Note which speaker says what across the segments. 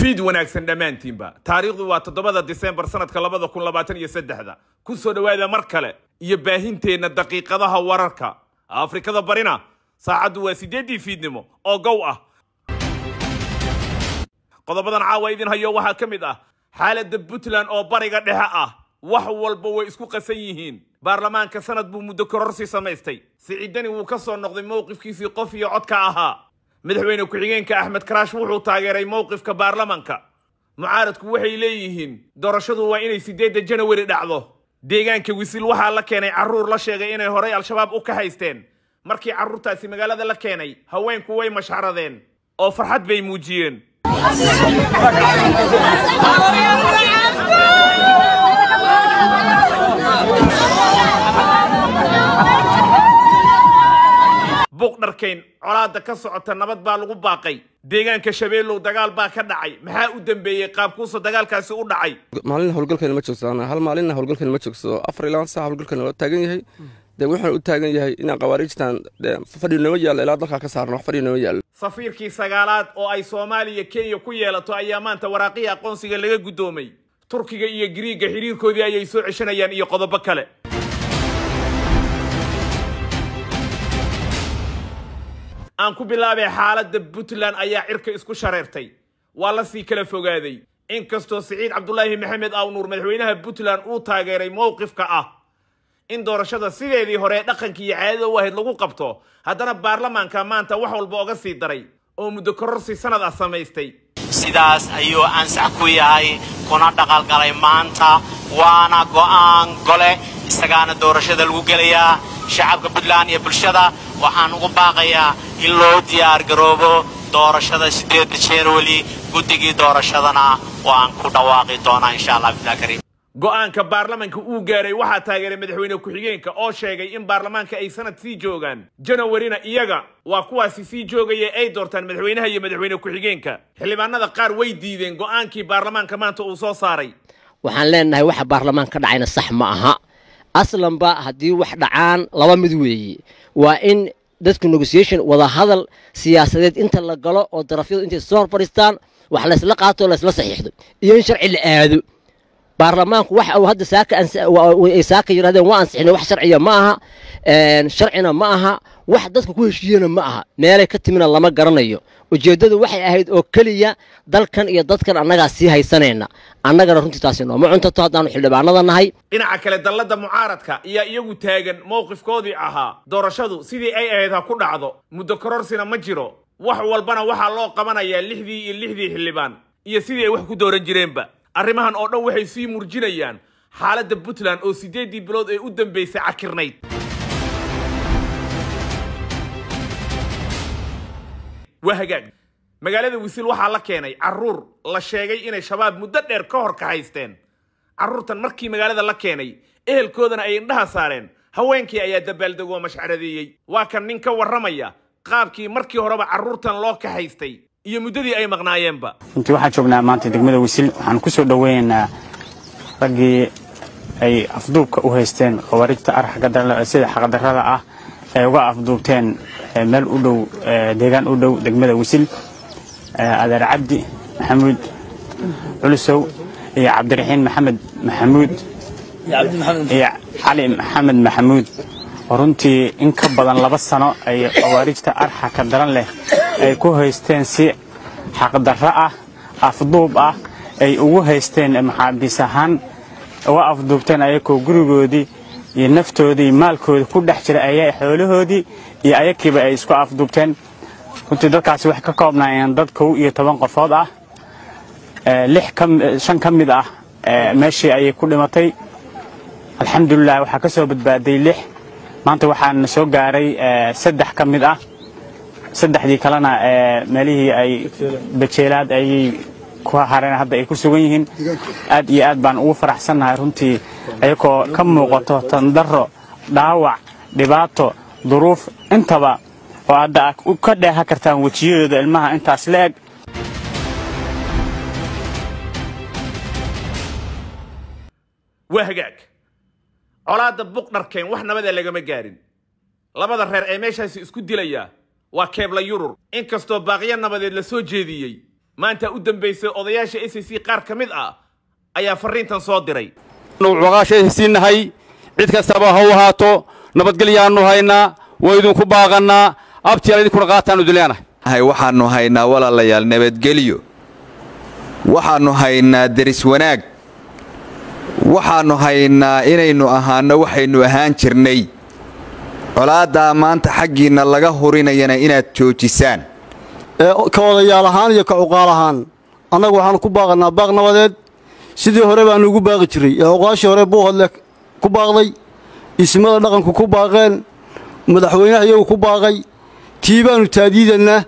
Speaker 1: fiid wanaagsan dhammaantiinba taariikhdu waa toddobada disembar sanadka labada kun labaatan iyo saddexda ku soo dhowaada mar kale iyo baahinteenna daqiiqadaha wararka afrikada barina saacaddu waa siddeeddii fiidnimo oo gow ah qodobadan caawa idin hayo waxaa ka mid ah xaaladda puntland oo bariga dhexe ah wax walba way isku qasan yihiin baarlamaanka sanad buu muddo kororsi samaystay siciidani wuu ka soo noqday mowqifkiisii qof iyo codka ahaa madaxweyne ku-xigeenka axmed karaash wuxuu taageeray mowqifka baarlamanka mucaaradku waxay leeyihiin doorashadu waa inay siddeedda janawari dhacdo deegaanka wisil waxaa la keenay carruur la sheegay inay horay al-shabaab u ka haysteen markii carruurtaasi magaalada la keenay haweenku way mashxaradeen oo farxad bay muujiyeen buuqdharkayn colaadda ka socota nabad baa lagu baaqay deegaanka shabeellow dagaal baa ka dhacay maxaa u dambeeyey qaabkuusa dagaalkaasi u dhacay
Speaker 2: maalin howlgalkeena ma joogsadaan hal maalinna howlgalkeena ma joogsado afar iyo labaatan sac howlgalkeena waa taagan yahay dee wuxuuna u taagan yahay inaan khawaariijtan fadhi noo yaallo ilaa dalkaa ka saarno wax fadhi noo yaallo
Speaker 1: safiirkii sagaalaad oo ay soomaaliya kenya ku yeelato ayaa maanta waraaqihii aqoonsiga laga guddoomay turkiga iyo giriigga xidhiirkoodii ayay soo ceshanayaan iyo qodobo kale aan ku bilaabay xaaladda puntland ayaa cirka isku shareertay waa la sii kala fogaaday inkastoo siciid cabdulaahi maxamed awnuur madaxweynaha puntland uu taageeray mowqifka ah in doorashada sideedii hore dhaqanka iyo caadada u ahayd lagu qabto haddana baarlamaanka maanta wax walba oga sii daray oo muddo kororsi sanad ah samaystay
Speaker 3: sidaas ayuu ansax ku yahay kuna dhaqalgalay maanta waana go'aan gole isagaana doorashada lagu gelayaa shacabka puntland iyo bulshada waxaan ugu baaqayaa in loo diyaar garoobo doorashada siddeedda januari guddigii doorashadana waan ku dhawaaqi doonaa insha allah bilah kariim
Speaker 1: go'aanka baarlamanka uu gaaray waxaa taageeray madaxweyne ku-xigeenka oo sheegay in baarlamaanka ay sanad sii joogaan janawarina iyaga waa kuwaasi sii joogaya ay doortaan madaxweynaha iyo madaxweyne ku-xigeenka xildhibaanada qaar way diideen go'aankii baarlamaanka maanta uu soo saaray
Speaker 4: waxaan leenahay waxa baarlamaan ka dhacayna sax ma aha aslanba haddii wax dhacaan laba mid weeye waa in dadku negotiation wada hadal siyaasadeed inta la galo oo darafyadu intay soo hor fadhiistaan wax laysla qaato o laysla saxiixdo iyo in sharci la aado baarlamaanku waxa uu hadda saaka ay saaka yidhahdeen waa ansixinay wax sharciya ma aha sharcina ma aha wax dadka ku heshiiyena ma aha meelay ka timina lama garanayo ujeeddadu waxay ahayd oo keliya dalkan iyo dadkan annagaa sii haysanayna annagana runtii taasi nooma cuntato haddaanu xildhibaanada nahay
Speaker 1: dhinaca kale dalladda mucaaradka ayaa iyagu taagan mowqifkoodii ahaa doorashadu sidii ay ahayd ha ku dhacdo muddo kororsina ma jiro wax walbana waxaa loo qabanayaa lixdii iyo lixdii xildhibaan iyo sidii ay wax ku dooran jireenba arrimahan oo dhan waxay sii murjinayaan xaaladda puntland oo siddeeddii bilood ee u dambaysay cakirnayd waa hagaag magaalada wisil waxaa la keenay carruur la sheegay inay shabaab muddo dheer ka hor ka haysteen carruurtan markii magaalada la keenay ehelkoodana ay indhaha saareen haweenkii ayaa dabaaldegoo mashcaradeeyey waa kan nin ka warramaya qaabkii markii horeba carruurtan loo ka haystay iyo muddadii ay maqnaayeenba
Speaker 5: runtii waxaan joognaa maanta degmada wisil waxaan ku soo dhoweynaynaa raggii ay afduubka u haysteen khawaarijta arxaga sida xaqdarrada ah ay uga afduubteen meel u dhow deegaan u dhow degmada wisil adeer cabdi maxamuud culusow iyo cabdiraxiin maxamed maxamuud iyo cali maxamed maxamuud oo runtii in ka badan laba sano ay khawaarijta arxaka daran leh ay ku haysteen si xaqdarro ah afduub ah ay ugu haysteen maxaabiis ahaan uga afduubteen ayakoo gurigoodii iyo naftoodii maalkoodii ku dhex jira ayaa xoolahoodii iyo ayakiiba ay isku afduubteen runtii dadkaasi waxay ka koobnaayeen dad kow iyo toban qofood ah shan ka mid ah meeshii ayay ku dhimatay alxamdulilah waxaa ka soo badbaaday lix maanta waxaana soo gaaray saddex ka mid ah saddexdii kalena meelihii ay bajeelaad ayay ku hareen hadda ay ku sugan yihiin aad iyo aad baan ugu faraxsannahay runtii ayagoo ka muuqato tandarro dhaawac dhibaato duruuf intaba oo hadda ka dheeha kartaan wejiyadooda ilmaha intaas la eg
Speaker 1: waa hagaag colaadda buqdharkeen wax nabada lagama gaarin labada reer ee meeshaasi isku dilaya waa keebla yurur inkastoo baaqyo nabadeed la soo jeediyey maanta u dambaysay odayaasha s c qaar ka mid ah ayaa farriintan soo diray
Speaker 6: waqaashaysiinnahay cid kastaba ha u ahaato nabadgelyaannu haynaa waa idinku baaqannaa abtiyaal idinkuna qaataannu dileenahay
Speaker 7: waxaannu haynaa walaalayaal nabadgelyo waxaannu haynaa deris wanaag waxaannu haynaa inaynu ahaanno waxaynu ahaan jirnay colaaddaa maanta xaggiinna laga hurinayana inaad joojisaan
Speaker 8: ka odayaal ahaan iyo ka cuqaal ahaan annagu waxaannu ku baaqannaa baaq nabadeed sidii hore baannu ugu baaqi jiray ee oqaashii hore buuhodle ku baaqday ismada dhaqanku ku baaqeen madaxweynaha iyagu ku baaqay tii baannu taadiidannaa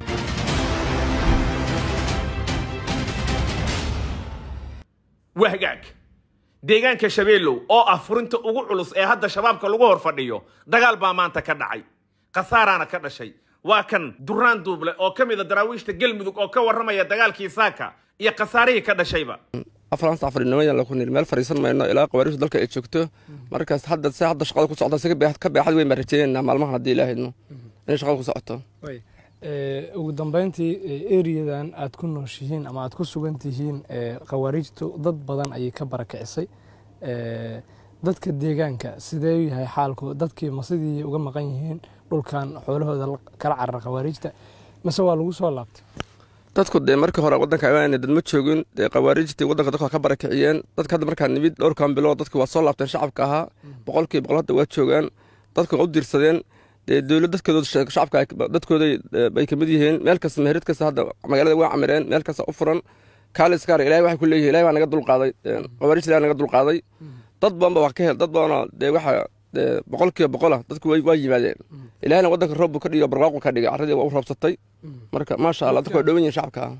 Speaker 1: wahgaag deegaanka shabeellow oo ah furinta ugu culus ee hadda shabaabka lagu hor fadhiyo dagaal baa maanta ka dhacay khasaaraana ka dhashay waa kan duraan duuble oo ka mid a daraawiishta galmudug oo ka warramaya dagaalkii saaka iyo khasaarihii ka dhashayba
Speaker 2: afranta afarnimayan laku niri meel fadhiisan mayno ilaa qawaariishtu dalka ay joogto markaas hadda se hadda shaqada ku socda si ka beexad weyn baan rajeeyaynaa maalmahan haddii ilaahayno inay shaqada ku socoto
Speaker 9: ugu dambeyntii eriyadan aad ku nooshihiin ama aad ku sugan tihiin khawaariijtu dad badan ayay ka barakicisay dadka deegaanka sidee yahay xaalku dadkii ma sidii uga maqan yihiin dhulkan xoolahooda kala carara khawaariijta mase waa lagu soo laabtay
Speaker 2: dadku dee markii hore waddanka imaanay dad ma joogin dee khawaariijtii waddanka dadka ka barakiciyeen dadka hadda markaa nimid dhowrkan bilood dadki waa soo laabteen shacabka ahaa boqolkii boqol hadda waa joogaan dadku waa u diirsadeen dee dowlad dadkooda shacabka dadkooda bay kamid yihiin meel kasta meherid kasta hadda magaalada waa camireen meel kasta u furan kaaliskaar ilahay waxay ku leeyihin ilahay baa naga dulqaaday khawaariijta ilahay naga dulqaaday dad badanba wax ka hel dad badanoo dee waxa dee boqolkiiba boqola dadku waa yimaadeen ilahayna waddanka roob buu ka dhigo barwaaqu ka dhigay carradii waa u roobsatay marka maasha allah dadku waa dhowan yihin shacabka ah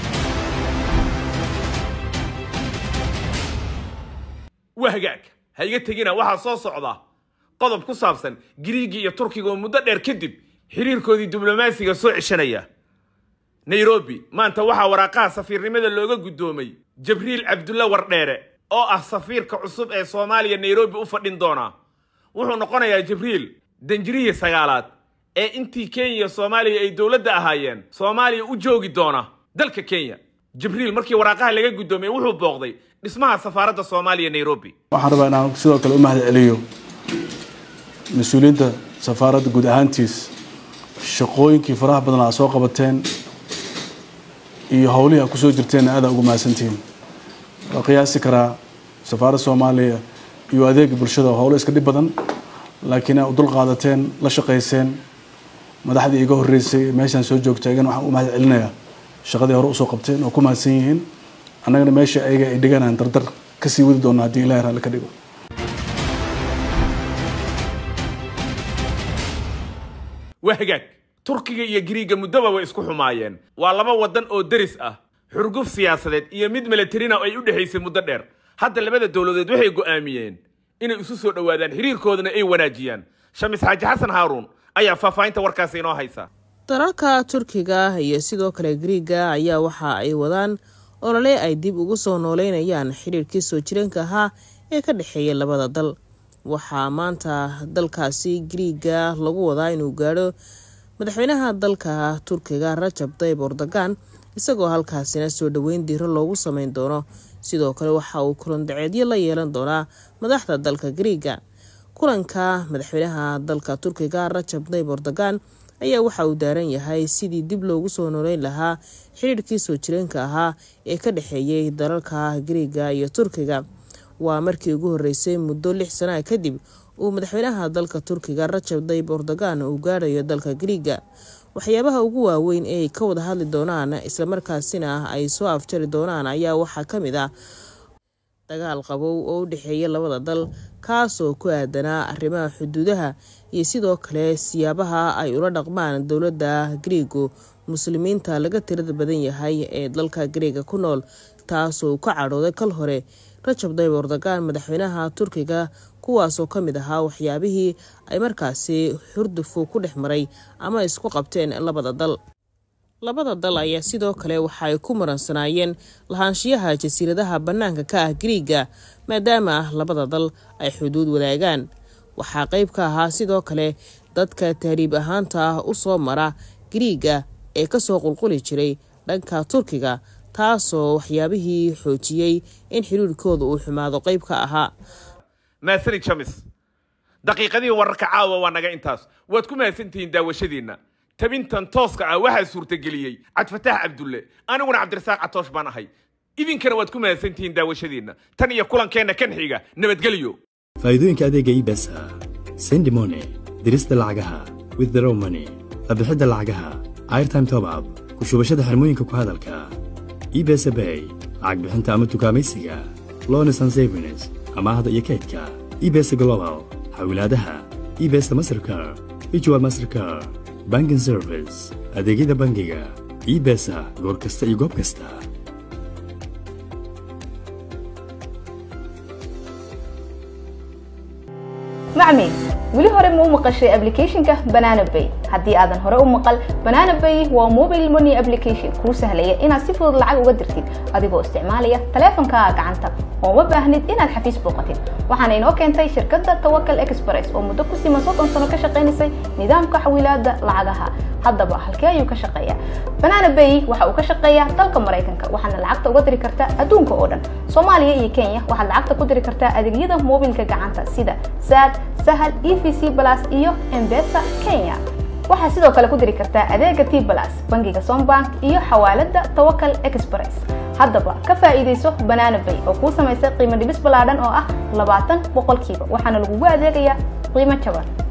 Speaker 1: wahgaag ha iga tegina waxaa soo socda qodob ku saabsan giriigii iyo turkiga oo muddo dheer kadib xiriirkoodii diblomaasiga soo ceshanaya nairobi maanta waxaa waraaqaha safiirnimada looga guddoomay jabriil cabdulla wardheere oo ah safiirka cusub ee soomaaliya nairobi u fadhin doona wuxuu noqonayaa jibriil danjirihii sagaalaad ee intii kenya iyo soomaaliya ay dowladda ahaayeen soomaaliya u joogi doona dalka kenya jibriil markii waraaqaha laga guddoomiyey wuxuu booqday dhismaha safaaradda soomaaliya nairobi
Speaker 10: waxaan rabaa inaan sidoo kale u mahad celiyo mas-uuliyiinta safaaradda guud ahaantiis shaqooyinkii faraha badan aa soo qabateen iyo howlihii aad kusoo jirteenna aadaan ugu mahadsantihiin waa qiyaasi karaa safaaradda soomaaliya iyo adeega bulshada howlo iska dhib badan laakiin aad u dul qaadateen la shaqayseen madaxdii iga horreysay meeshaan soo joogta igana waxaan u mahad celinayaa shaqadii hore usoo qabteen oo ku mahadsan yihiin annagana meesha ayaga ay dhiganaan dardar kasii wadi doona haddii ilahi raalli ka dhigo
Speaker 1: wahgaag turkiga iyo giriiga muddoba way isku xumaayeen waa laba waddan oo deris ah xurguf siyaasadeed iyo mid milatarina ay u dhexaysay muddo dheer hadda labada dowladeed waxay go'aamiyeen inay isu soo dhowaadaan xiriirkoodana ay wanaajiyaan shamis xaaji xasan haaruun ayaa faahfaahinta warkaasi inoo haysa
Speaker 11: dalalka turkiga iyo sidoo kale giriiga ayaa waxa ay wadaan olole ay dib ugu soo nooleynayaan xiriirkii soo jireenka ahaa ee ka dhexeeya labada dal waxaa maanta dalkaasi giriiga lagu wadaa inuu gaadho madaxweynaha dalka turkiga rajab tayib erdogan isagoo halkaasina soo dhoweyn diiro loogu sameyn doono sidoo kale waxa uu kulandaceedyo la yeelan doonaa madaxda dalka giriiga kulanka madaxweynaha dalka turkiga rajab tayib erdogan ayaa waxa uu daaran yahay sidii dib loogu soo nooleyn lahaa xidhiirkii soo jireenka ahaa ee ka dhexeeyay dalalka giriiga iyo turkiga waa markii ugu horeysay muddo lix sana kadib uu madaxweynaha dalka turkiga rajab tayib erdogan uu gaadhayo dalka giriiga waxyaabaha ugu waaweyn ee ay ka wada hadli doonaan islamarkaasina ay soo afjari doonaan ayaa waxaa ka mid ah dagaal qabow oo u dhexeeya labada dal kaasoo ku aadanaa arrimaha xuduudaha iyo sidoo kale siyaabaha ay ula dhaqmaan dowladda gariigu muslimiinta laga tirada badan yahay ee dalka gariiga ku nool taasoo ka cadhooday kal hore rajab tayib erdogan madaxweynaha turkiga kuwaasoo ka mid ahaa waxyaabihii ay markaasi hurdufu ku dhex maray ama isku qabteen labada dal labada dal ayaa sidoo kale waxa ay ku muransanaayeen lahaanshiyaha jasiiradaha bannaanka ka ah gariiga maadaama labada dal ay xuduud wadaagaan waxaa qayb ka ahaa sidoo kale dadka tahriib ahaanta ah u soo mara gariiga ee kasoo qulquli jiray dhanka turkiga taasoo waxyaabihii xoojiyey in xiriirkooda uu xumaado qayb ka ahaa
Speaker 1: maasani jamis daqiiqadihii wararka caawa waa naga intaas waad ku mahadsantihiin daawashadiinna tabintan tooska ah waxaa suurtageliyey cabdifataax cabdulle aniguna cabdirasaaq catoosh baan ahay idinkana waad ku mahadsantihiin daawashadiinna tan iyo kulankeenna kan xiga nabadgelyo
Speaker 12: faa'iidooyinka adeega ibesa sendi money dirista lacagaha withdraw money qabixidda lacagaha airtime top up ku shubashada xirmooyinka ku hadalka ibesa bay lacag bixinta ama tukaamaysiga lones and savings amaahda iyo kaydka ibesa global xawilaadaha ibesa mastercar ijwa mastercar banking service adeegyada bangiga ibesa goor kasta iyo goob kasta
Speaker 13: macmiil weli hore ma u maqashay applicationka banana bay haddii aadan hore u maqal banana bay waa mobile money application kuu sahlaya inaad si fudud lacag uga dirtid adigoo isticmaalaya taleefankaaga gacanta oo ma baahnid inaad xafiis booqatid waxaana inoo keentay shirkadda tawakal express oo muddo ku siman soddon sano ka shaqaynaysay nidaamka xawilaadda lacagaha haddaba halkee ayuu ka shaqeeyaa banana bay waxa uu ka shaqeeyaa dalka maraykanka waxaadna lacagta uga diri kartaa adduunka oo dhan soomaaliya iyo kenya waxaad lacagta ku diri kartaa adeegyada mobilka gacanta sida sad sahal e v c plus iyo embesa kenya waxaad sidoo kale ku diri kartaa adeega t plus bangiga sombank iyo xawaalada tawakal express haddaba ka faa'iidayso banana bay oo kuu samaysay qiimo dhibis ballaadhan oo ah labaatan boqolkiiba waxaana lagugu adeegayaa qiimo jaban